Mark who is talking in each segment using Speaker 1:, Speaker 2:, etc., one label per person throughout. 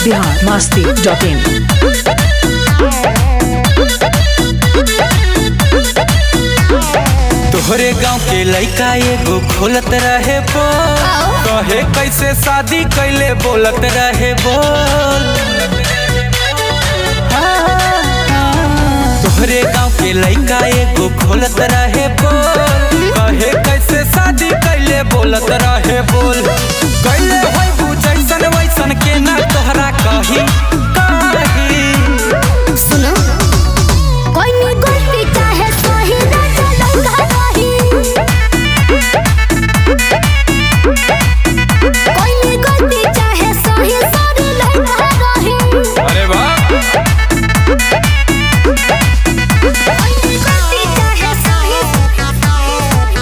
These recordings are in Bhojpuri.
Speaker 1: बिहार मस्ती डॉट इन
Speaker 2: तोहरे गांव के लइका एगो खोलत रहे बोल कहे कैसे शादी कैले बोलत रहे बोल तोहरे गांव के लइका एगो खोलत रहे बोल कहे कैसे शादी कैले बोलत रहे बोल कैले होई बुझैसन वैसन के ना तोहरा कही कही
Speaker 3: सुनो कोई नी गलती चाहे सही ना चलंगा रही कोई नी गलती चाहे सही सरी लगा रही
Speaker 2: अरे वाह
Speaker 3: कोई नी गलती चाहे सही सरी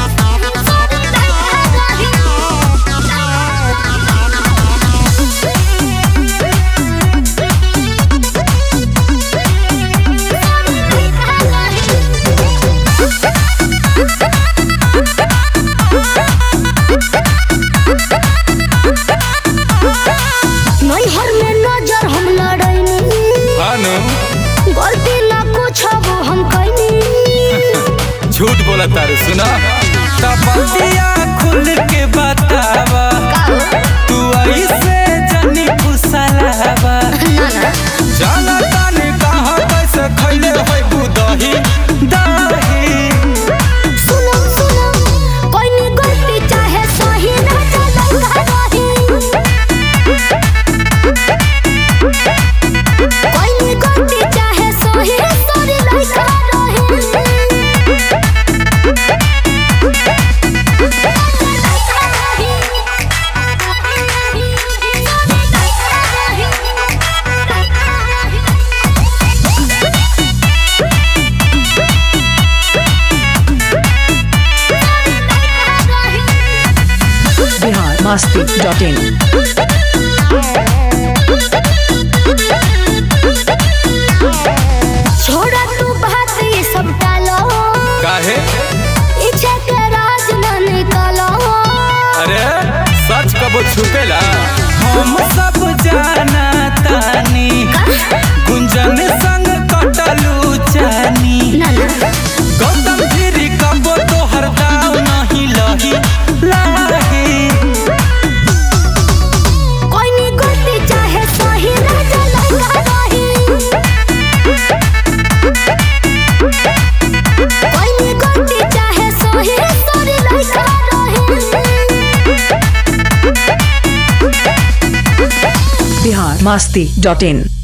Speaker 3: नैहर में नजर हम लड़ैनी
Speaker 2: हानु
Speaker 3: गलती ना कुछ वो हम कैनी
Speaker 2: झूठ बोला तारू सुना तबतिया खुल के बतावा तू ऐसे जनी फुसलावा जाना तानी कहाँ कैसे खैले होई बुदही दही
Speaker 3: सुनो सुनो कोई नी गलती चाहे सही ना चलंगा रही कोई नी गलती चाहे सही सरी लगा
Speaker 1: बिहार मस्ती डॉट इन
Speaker 3: छोड़ा तू बात ये सब टालो
Speaker 2: काहे
Speaker 3: इच्छा के राज न निकालो
Speaker 2: अरे सच कबो छुपेला हम सब जाना तानी गुंजन संग कटलू जानी
Speaker 3: ना ना
Speaker 2: गौतम गिरी कबो तोहर दाव नहीं लही लाही
Speaker 3: कोई नी गलती चाहे सही ना चलंगा रही कोई नी गलती चाहे सही सरी लगा रही
Speaker 1: बिहार मस्ती डॉट इन